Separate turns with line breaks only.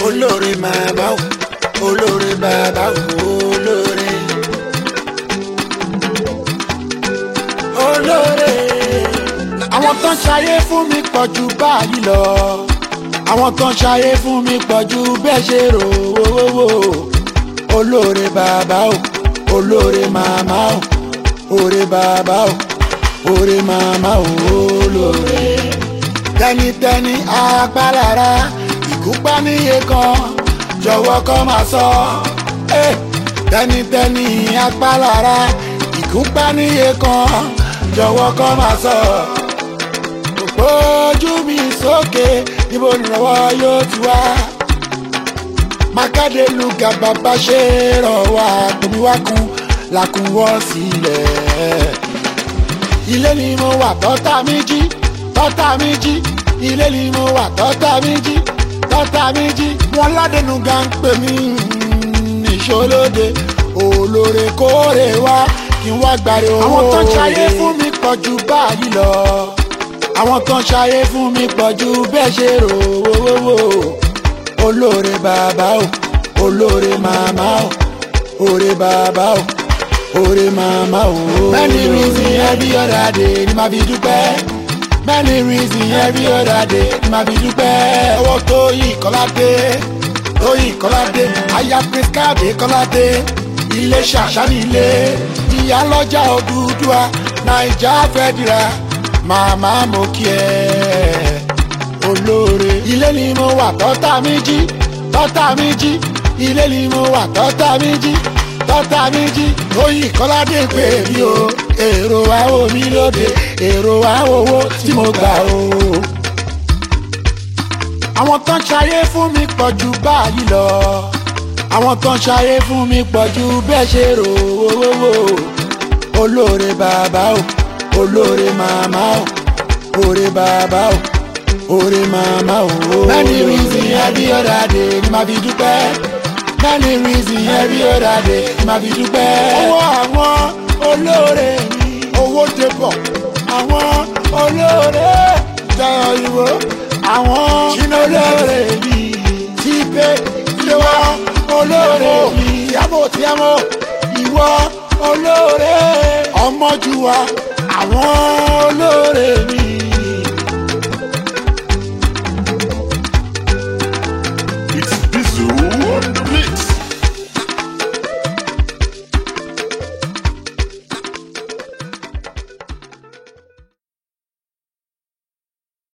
olóore màmá o olóore bàbá o olóore. olóore. àwọn tó ń ṣayé fún mi pọ̀ ju báyìí lọ àwọn tó ń ṣayé fún mi pọ̀ ju bẹ́ẹ̀ ṣe rò ó olóore bàbá o olóore màmá o òre bàbá o òre màmá o olóore. tẹnitẹni apálára ìkúpa níye kan jọ̀wọ́ kọ́ máa sọ. Eh, tẹnitẹni apálára ìkúpa níye kan jọ̀wọ́ kọ́ máa sọ. ojú mi sókè níbo nìrànwọ́ yóò ti wá. mákàdé lùgà bàbá ṣe rọ̀ wá tómi wá kun làkúnwọ́ sílẹ̀. ilé ni mo wà tọ́ta mi jí tọ́ta mi jí ilé ni mo wà tọ́ta mi jí tọ́ta mi jí wọn ládẹnu ga ń pè mí ìṣolóde olóore kóore wá kí n wá gbàre owó. àwọn tó ń ṣayé fún mi pọ̀ ju báyìí lọ àwọn tó ń ṣayé fún mi pọ̀ ju bẹ́ẹ̀ ṣe rò ó olóore bàbá o olóore màmá o òre bàbá o òre màmá o. many reasons every other day ni màá fi dúpẹ́ many reasons every other day ni màá fi dúpẹ́. owó tó yí kọ́ládé tó yí kọ́ládé aya prince káàdé kọ́ládé ilé ṣàṣàní ilé ìyálọ́jà Odùduwà naija fẹ́dìrà màmá mo kí ẹ olóore. ilé ni mo wà tọ́ta mi jí tọ́ta mi jí ilé ni mo wà tọ́ta mi jí tọ́ta mi jí oyin kọ́ládé pé mi o èrò wa ò mí lóde èrò wa owó tí mo gbà o. àwọn tó ń ṣayé fún mi pọ̀ ju báyìí lọ àwọn tó ń ṣayé fún mi pọ̀ ju bẹ́ẹ̀ ṣe rò ó olóore bàbá o olóore màmá o òre bàbá o òre màmá o. many reasons every other day ni màá fi dúpẹ́ many reasons every other day ni màá fi dúpẹ́. owó àwọn olóore mi owó dé bọ̀ àwọn olóore jẹ́ òyìnbó àwọn ṣínà olóore mi ti pé ilé wa olóore mi ìyàbò tí a mọ̀ ìwọ olóore ọmọjúwa àwọn olóore mi